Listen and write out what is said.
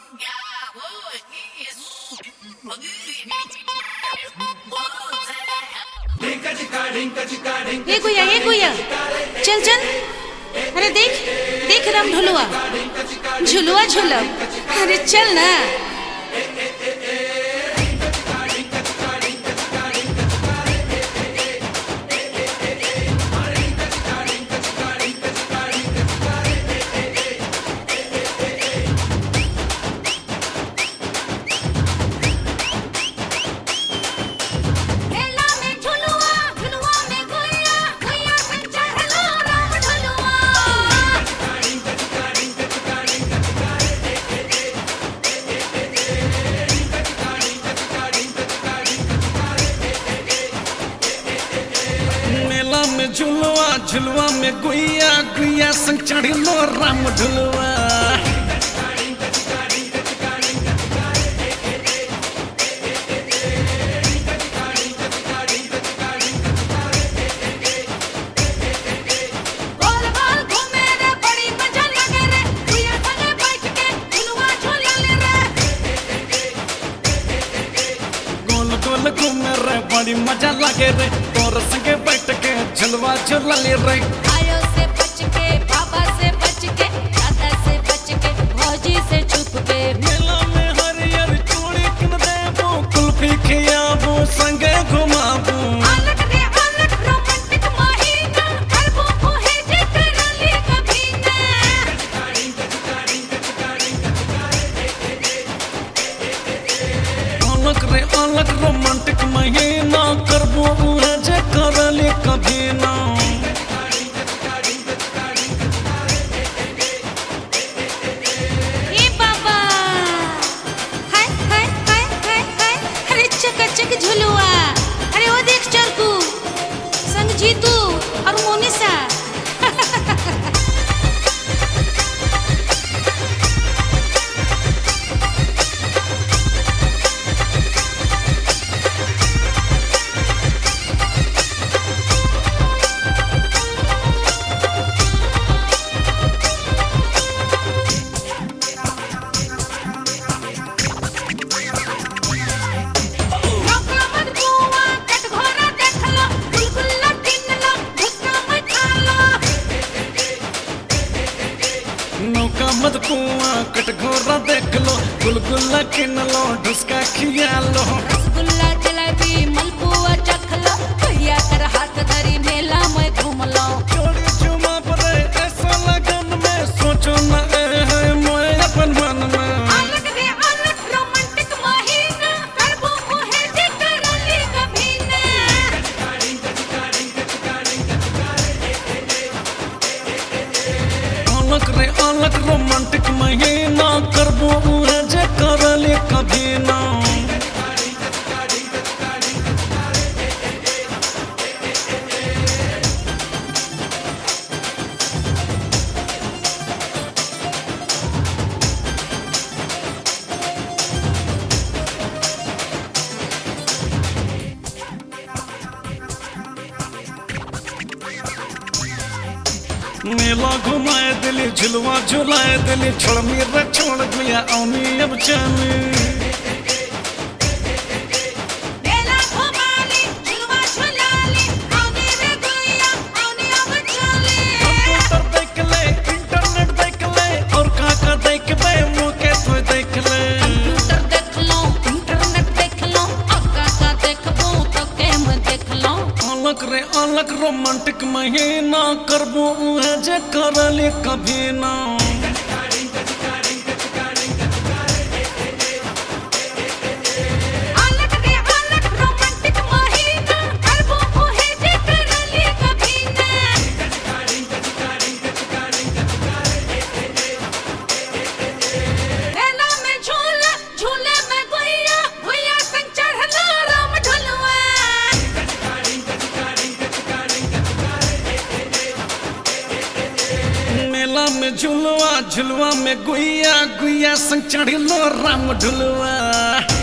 ये गुया ये गुया चल चल अरे देख देख राम ढोलुआ झुलुआ झुलब अरे चल ना मेला में झुलुआ झुलुआ में गुइया गुइया पे चढ़लो राम ढुलुआ मेला में झुलवा झुलवा में गुइया गुइया संग चढ़िलो राम ढुलवा गोल गोल घूमे रे बड़ी मजा लगे रे गुइया संगे बैठ के झुलुआ झूला ले रे गोल गोल घूमे रे बड़ी मजा लगे रे तोर संगे बैठ के झुलवा झुला ले रे आयो से बच के बाबा से बच के दादा से बच के भौजी से छुप के मेला में हरियर चूड़ी किन देबो कुल्फी खियाबो संगे घुमाबो अलग रे अलग रोमांटिक महीना करबो ओहे जे करली कभी ना अलग रे अलग रोमांटिक महीना करबो उहे जे करले कभी ना ए बाबा हाय हाय हाय हाय हाय अरे चकाचक झुलुआ अरे वो देख चरकू संग जीतू और मोनिसा नौका मत बुआ कट घोरा देख लो गुलगुल्ला टिन लो भुक्का मत खा लो नौका मत कुआ कटघोरा देख लो गुलगुल्ला किन लो ढुसका खिया लो रसगुल्ला जलेबी मलपुआ चख लो भैया कर हाथ धरी मेला में घूम लो चोरी चुमा परे ऐसा लगन में सोचो न ए है मोए अपन मन में अलग रे अलग रोमांटिक महीना करबो ओहे जे करली कभी ना अलग रे अलग रोमांटिक महीना करबो उहे जे करले कभी ना मेला घुमाए दिली झुलवा झुलाए दिली छोड़ मेरा छोड़ गया औनी अब चली मेला घुमाली झुलवा झुलाली आउने रे गुइया आउने अब चले कंप्यूटर देख ले इंटरनेट देख ले और का का देख बे मुके तो देख ले कंप्यूटर देख लो इंटरनेट देख लो अक्का का देखबो तो गेम देख लो अलग रे अलग रोमांटिक महीना करबो उहे जे करले कभी ना अलग रे अलग रोमांटिक महीना करबो ओहे जे करली कभी ना मेला में झूला झूले में गुइया गुइया संग चढ़लो राम ढुलवा मेला में झुलवा झुलवा में गुइया गुइया संग चढ़िलो राम ढुलवा